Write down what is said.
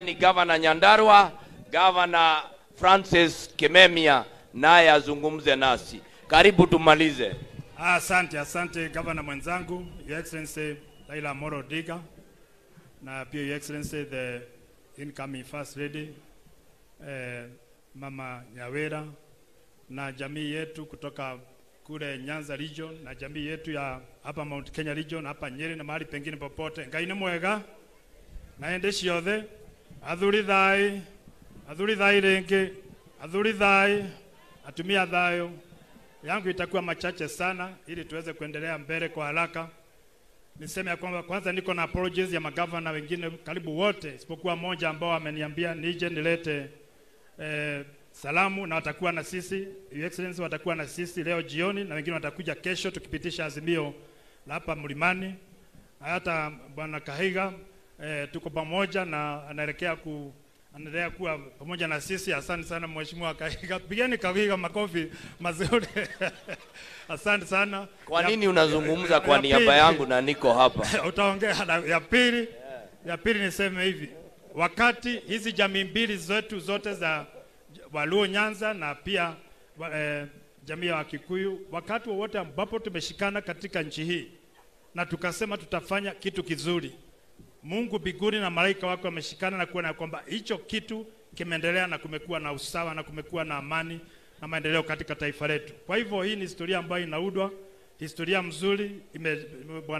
ni gavana Nyandarua, gavana Francis Kimemia naye azungumze nasi. Karibu tumalize. Asante, asante gavana mwenzangu, Your Excellency Raila Amolo Odinga na pia Your Excellency the incoming First Lady eh, Mama Nyawera na jamii yetu kutoka kule Nyanza region na jamii yetu ya hapa Mount Kenya region hapa Nyeri na mahali pengine popote. Ngai nĩ mwega na ende ciothe athuri thai athuri thai rĩngĩ athuri thai atumia thayo yangu itakuwa machache sana ili tuweze kuendelea mbele kwa haraka. Niseme ya kwamba kwanza niko na apologies ya magavana wengine karibu wote isipokuwa moja ambao ameniambia nije nilete eh, salamu na watakuwa na sisi Your Excellency watakuwa na sisi leo jioni na wengine watakuja kesho tukipitisha azimio la hapa mlimani. Hata bwana Kahiga eh, tuko pamoja na anaelekea ku anaendelea kuwa pamoja na sisi. Asante sana mheshimiwa Kahiga, pigeni Kahiga makofi mazuri asante sana. Kwa Ya- nini unazungumza ya- kwa ya niaba pili- yangu na niko hapa? utaongea na ya pili ya pili niseme hivi wakati hizi jamii mbili zetu zote za Waluo Nyanza na pia wa, eh, jamii ya Wakikuyu wakati wowote ambapo tumeshikana katika nchi hii na tukasema tutafanya kitu kizuri Mungu biguni na malaika wake wameshikana na kuona ya kwamba hicho kitu kimeendelea na kumekuwa na usawa na kumekuwa na amani na maendeleo katika taifa letu. Kwa hivyo hii ni historia ambayo inaudwa, historia mzuri ime, ime,